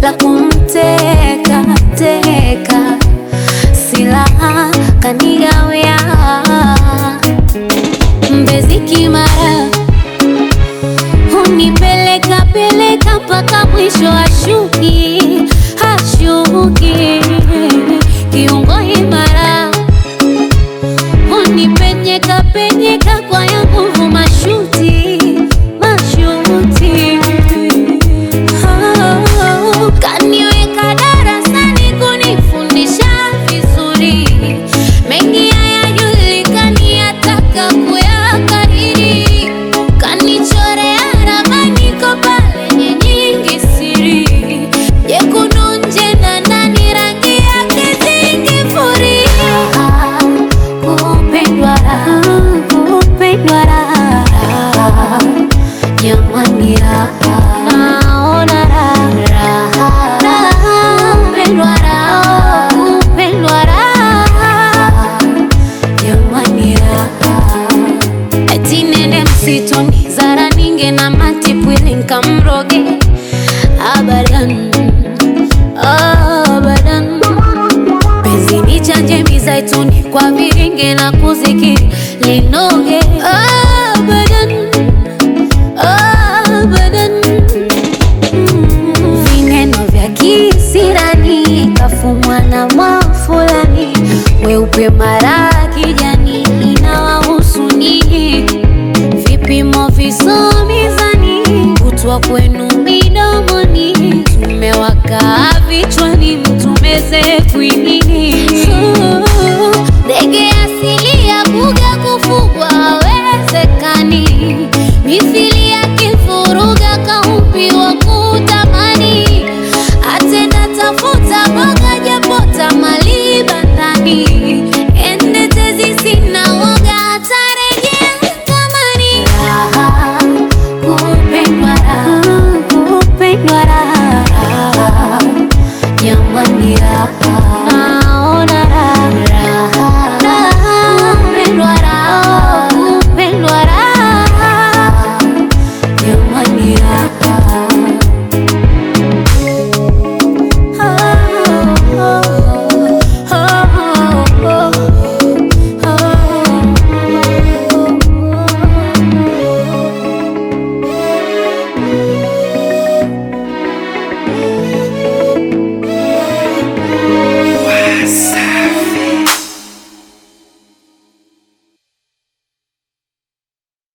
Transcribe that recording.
la kumteka teka, silaha kanigawia Mbezi Kimara, hunipeleka peleka mpaka mwisho, hashuki hashuki, kiungo imara, hunipenyeka penyeka kwa ya nguvu, mashuti mashuti, Oh, kaniweka darasani kunifundisha vizuri, mengi hayajulikani, yataka kuyakariri, kanichorea ramani kwa pale nyingi siri, jekundu nje na ndani, rangi yake zingifuria, kupendwa raha, kupendwa raha jamani raha, naona raha, raha, kupendwa raha, kupendwa raha, jamani raha. Eti nende msituni Zara ninge na matipwili nkamroge abadan, abadan penzi ni chanje mizaituni kwa viringe na kuzikiri linoge abadan abadan Mm, vineno vya kisirani kafumwa na mafulani weupe mara kijani inawahusu nyinyi vipimo visomizani kutwa kwenu midomoni tumewakaa vichwani mtumeze kwini